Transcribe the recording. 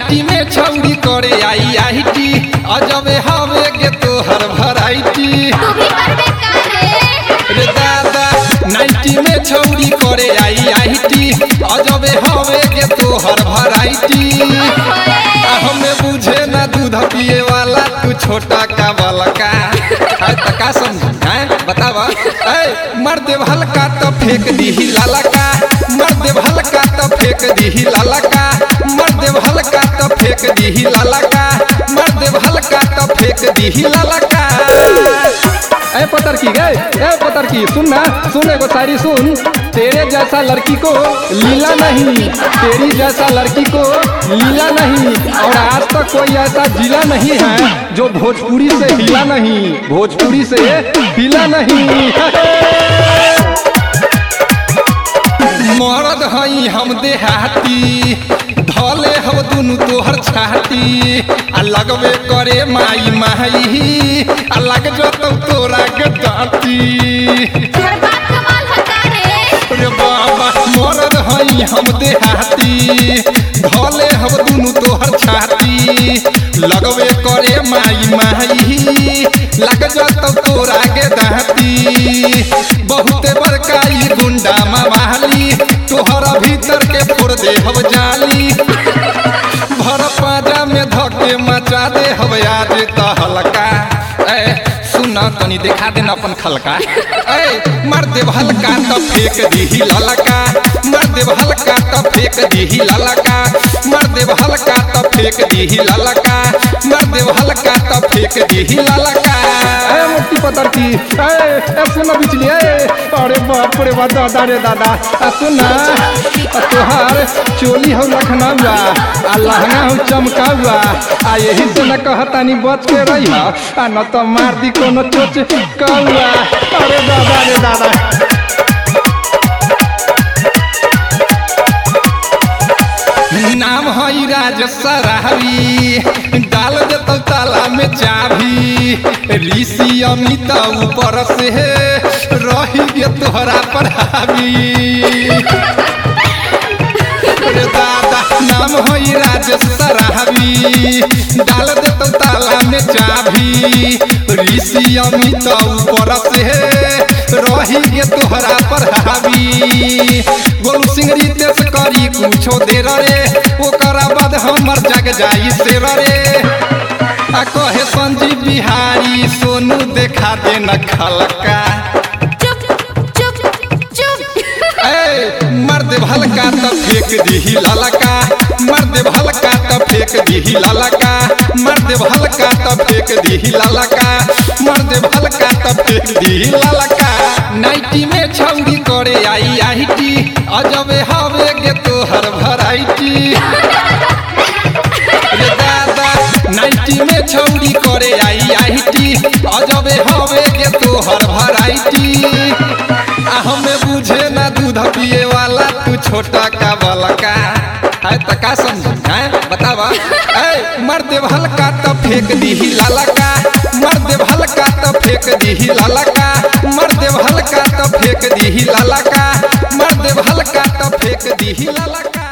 nightie में छौरी करे आई आई टी अजबे हवे के तोहर भराइटी तू भी करबे करे रे दादा नाइटी में छौरी करे आई आई टी अजबे हवे के तोहर भराइटी आ हमें बुझे ना दूध पिए वाला तू छोटा का बलका है त का समझी हैं बतावा ए मर देव हल्का तो फेंक दीही लालका मर देव हल्का तो फेंक दीही लालका मर देव हल्का तो फेंक दीही लालका मर देव हल्का तो फेंक दीही लालका ए पतर की गए ए पतर की सुन ना सुन एगो शायरी सुन तेरे जैसा लड़की को लीला नहीं तेरी जैसा लड़की को लीला नहीं और आज तक कोई ऐसा जिला नहीं है जो भोजपुरी से हिला नहीं भोजपुरी से हिला नहीं मरद हई हम देहाती धले हम दुनु तोहर छाती आ लगबे करे माई माई आ लग जतौ तोरा के दाती तोहर बात कमाल हटा रे रे बाबा मरद हई हम देहाती धले हम दुनु तोहर छाती लगबे करे माई माई लग जतौ तोरा के दाती बहुते बड़का ई गुंडा मवाली तोहरा भीतर के फोड़ दे हम जाली भर पाजा में धके मचा दे हम आज त हल्का ए सुन तनी देखा दे न अपन खलका ए मर दे हल्का त फेंक दीही ललका मर दे हल्का त फेंक दीही ललका मर दे हल्का त फेंक दीही ललका मर दे हल्का त फेंक दीही ललका ए मुट्ठी पतर की ए ए सुन बिचली ए अरे बाप रे बाप दादा रे दादा आ सुन ना आ तोहार चोली हो लखनऊआ आ लहंगा हो चमकाउआ आ यही से न कहतानी बच के रही आ न तो मार दी कोनो चोच कौआ अरे दादा रे दादा नाम हई राज सराहरी डाल देतौ ताला में चाभी ऋषि अमित ऊपर से रही गे तोहरा पर हावी रे दादा नाम होई राजेश सराहवी डाल देतो ताला में चाभी ऋषि अमित ऊपर से रही गे तोहरा पर हावी गोलू सिंह रितेश करी कुछो देर रे ओकरा बाद हमर जग जाई शेर रे आ कहे संजीव बिहारी सोनू देखा दे न खलका चुप चुप चुप ए मर दे हल्का त फेंक दीही ललका मर दे हल्का त फेंक दीही ललका मर दे हल्का त फेंक दीही ललका मर दे हल्का त फेंक दीही ललका नाइटी में छौरी करे आई आई टी अजबे हवे गे तोहर भराइटी रे दादा नाइटी में छौरी करे आई आई टी अजबे हवे गे तोहर भराइटी आ हमें बुझे ना दूध पिए वाला तू छोटा का बलका है त का समझी हैं बतावा ए मर दे हल्का त फेंक दीही लालका मर दे हल्का त फेंक दीही लालका मर दे हल्का त फेंक दीही लालका मर दे हल्का त फेंक दीही लालका